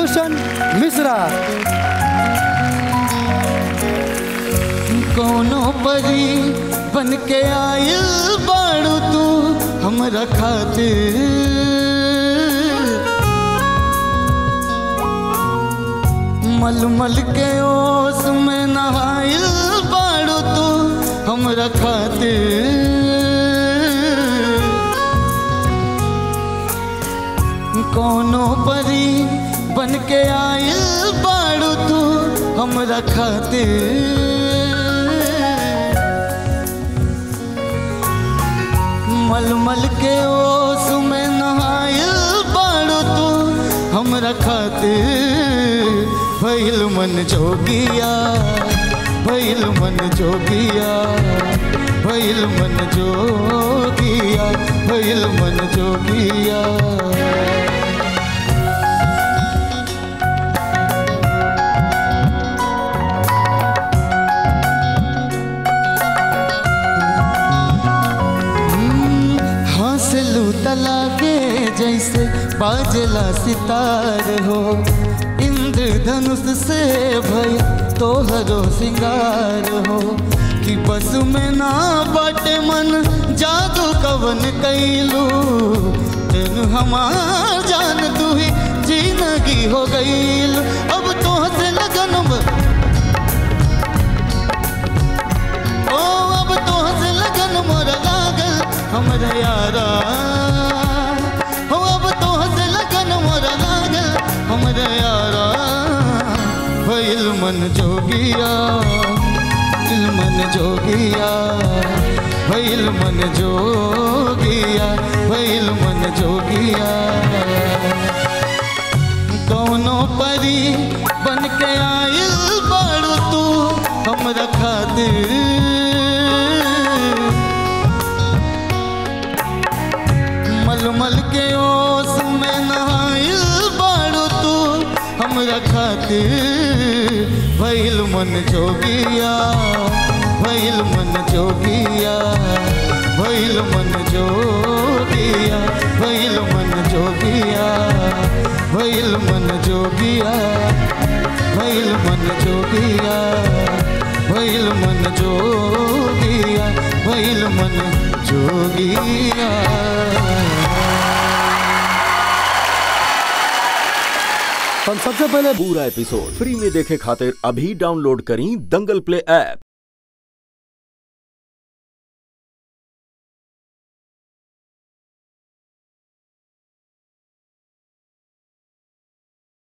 भूषण मिश्रा कोनो परी बन के आयल बाड़ू तू हमरा खातिर मलमल के ओस में नहायल बाड़ू तू हमरा खातिर कोनो परी बन के आयल बाड़ू तू हमरा खातिर मलमल के ओस में नहायल बाड़ू तू हमरा खातिर भइल मन जोगिया भइल मन जोगिया भइल मन जोगिया भइल मन जोगिया हंसलू तला के जैसे बाजला सितार हो इंद्रधनुष से भय तोहरो सिंगार हो कि बस में ना बटे मन जादू कवन कैलू तेन हमार जान तू ही जिंदगी हो गईल अब तो से लगन ब- ओ अब तो से लगन मोर लागल हमरा यारा हो अब तो से लगन मोर लागल हमरा यारा भइल मन जोगिया दिल मन जोगिया भइल मन जोगिया भइल मन जोगिया कौनो परी बन के आयल बाड़ू तू हमरा खातिर मलमल के ओस में नहायल बाड़ू तू हमरा खातिर भइल मन जोगिया भइल मन जोगिया भइल मन जोगिया भइल मन जोगिया भइल मन जोगिया भइल मन जोगिया भइल मन जोगिया भइल मन जोगिया हम सबसे पहले पूरा एपिसोड फ्री में देखे खातिर अभी डाउनलोड करी दंगल प्ले ऐप